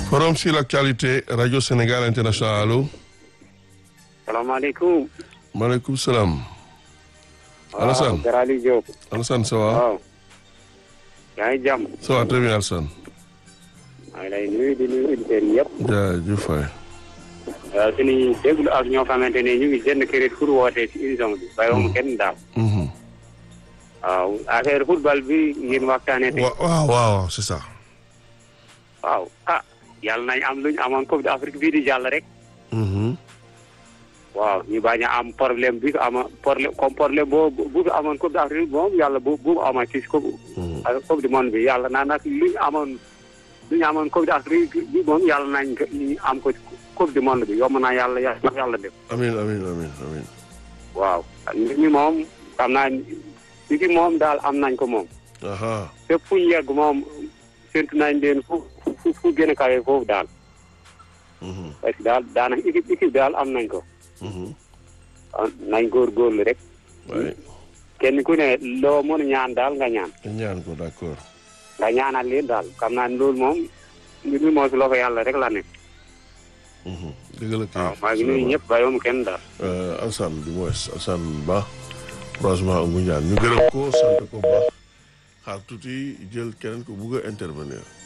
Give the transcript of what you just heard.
Forum sur l'actualité Radio Sénégal International allo. salaamaaleykum. maaleykum salaam. Alassane waaw Garali Diop. Alassane ça va. waaw. yaa ngi jàmm. ça va très bien Alassane. maa ngi lay nuyu di nuyu auditeurs yi yëpp. jaajëf waay. waaw suñuy déglu ak ñoo xamante ne ñu ngi jënd crédit pour woote ci émission bi. bàyyiwuma kenn daal. Mhm. waaw affaire football bi ngeen waxtaanee tey. Wa- waaw waaw c'est ça. waaw ah yàlla nañ am luñ amoon Coupe d'Afrique bii di jàll rek. Mhm. waaw ñu bañ a am problème bi ko ama problème comme problème boo bu fi amoon Coupe d'Afrique moom yàlla bu bu amoon ci coupe Mhm. ak Coupe du monde bi yàlla naa nag lu ñu amoon lu ñu amoon Coupe d'Afrique bi moom yàlla nañ ko ñu am ko ci Coupe du monde bi yomb naa yàlla yàlla yàlla def amiin amiin amiin amiin. waaw nit ñi moom xam naa li ki moom daal am nañ ko moom aha fépp fu ñu yegg moom séntu nañ leen fu fu fu gën a kawe foofu daal Mhm. parce que daal daanaka équipe équipe daal am nañ ko Mhm. ah, nañ góorgóorlu rek waay kenn ku ne loo mën a ñaan daal nga ñaan ñu ñaan ko d'accord. nga ñaanal leen daal xam naa ne loolu moom mbir mi moo si loxo yàlla rek la ne Mhm. dëgg la kay. waaw maa ngi nuyu ñëpp bàyyiwuma kenn daal Euh, Alassane du moins Alassane Ba croisement Ngoundiane ñu gërëm ko sant ko bu baax xaar tuuti jël keneen ko bugg a intervenir.